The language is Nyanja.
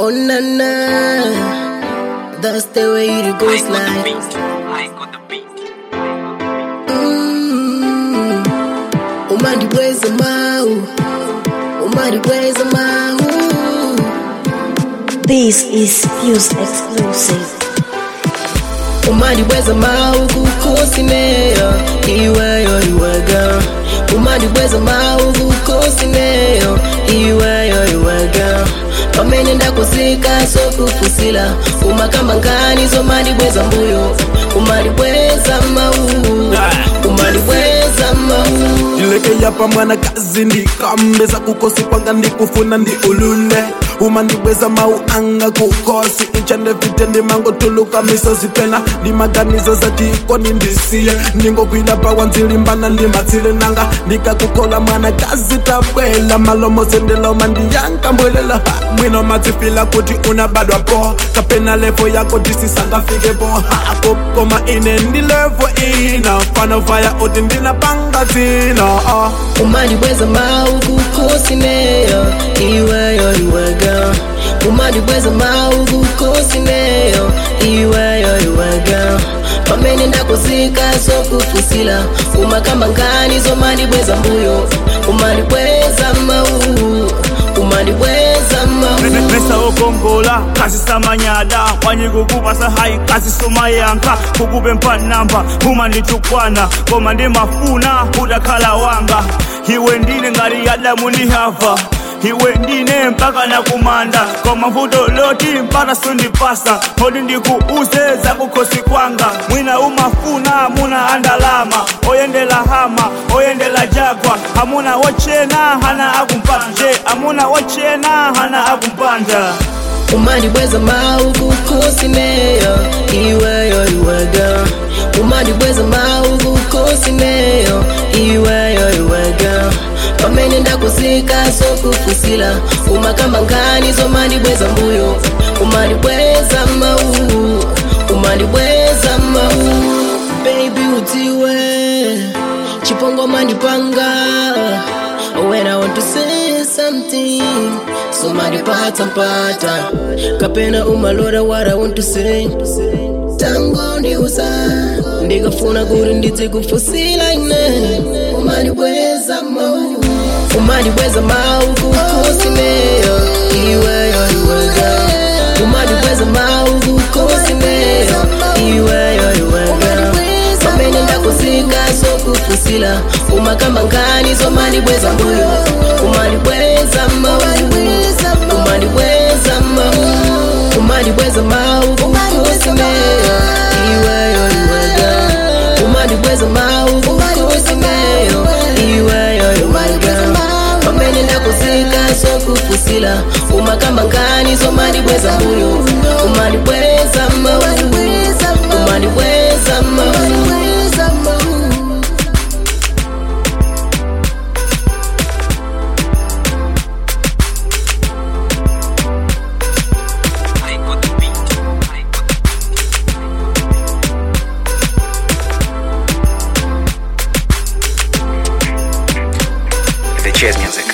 Oh na na, that's the way it goes like. Mm. Umandibweza mau, umandibweza mau. This is Fuse exclusive. umandibweza mau kukhosineyo iweyo iwega umandibweza mau kukhosineyo iweyo iwega pamene ndakuzika sokufusila umakamba ngani zomandibweza mbuyo umandibweza mau umandibweza mau ndileke yapa mwanakazi ndikambeza kukosi kwanga ndikufuna ndi ulule uma ndibweza mau anga kukosi icha ndefite ndimangotuluka misozi pena ndimaganizo zatikoni ndisiye ndingogwida pawa nzilimbana ndimatsile nanga ndikakukola mwanakazi tabwela malomose ndiloma ndiyankambwelela ha mwino matsifila kuti unabadwa po kapena levo yako tisisangafike po hako koma ine ndilevo ina fanofaya uti ndinapanga dzina ah. umandibweza mau kukhosineyo iweyo iwega umandibweza mau kukhosineyo iweyo iwega pamene ndakuzika sokufusila umakamba ngani zomandibweza mbuyo umandibweza mau umandibweza mau mesa okongola kasi samanyada wanyikukupasa hayi kasi somayanka kukube mpanamba uma nditukwana koma ndimafuna udakhala wanga iwe ndine ngati yadamu ndihava iwe ndine mpaka nakumanda koma vuto loti mpaka sundipasa hodi ndikuuze zakukhosi kwanga mwina umafuna muna andalama oyendela hama oyendela jagwa amuna wochena hana akumpanje amuna wochena hana akumpanja umandibweza mau kukhosineyo iweyo iwega umandibweza mau kukhosineyo iweyo iwega pamene ndakuzika sokufusila umakamba ngani zomandibweza mbuyo umandibweza mau umandibweza mau baby utiwe chipongo mandipanga when I want to say something somebody pata mpata kapena umalora what I want to say tango ndiuza ndikafuna kuti ndidze kufusila ine umandibweza mau umandibweza mau kukhosineyo iweyo iwega umandibweza mau kukhosineyo iweyo iwega pamene ndakuzika sokufusila umakamba ngani zomandibweza mbuyo umandibweza mau umandibweza mau umandibweza mau kukhosineyo iweyo iwega umandibweza mau kukhosineyo iweyo iwega pamene ndakuzika sokufusila umakamba ngani zomandibweza mbuyo umandibweza mau umandibweza mau The Chess Music.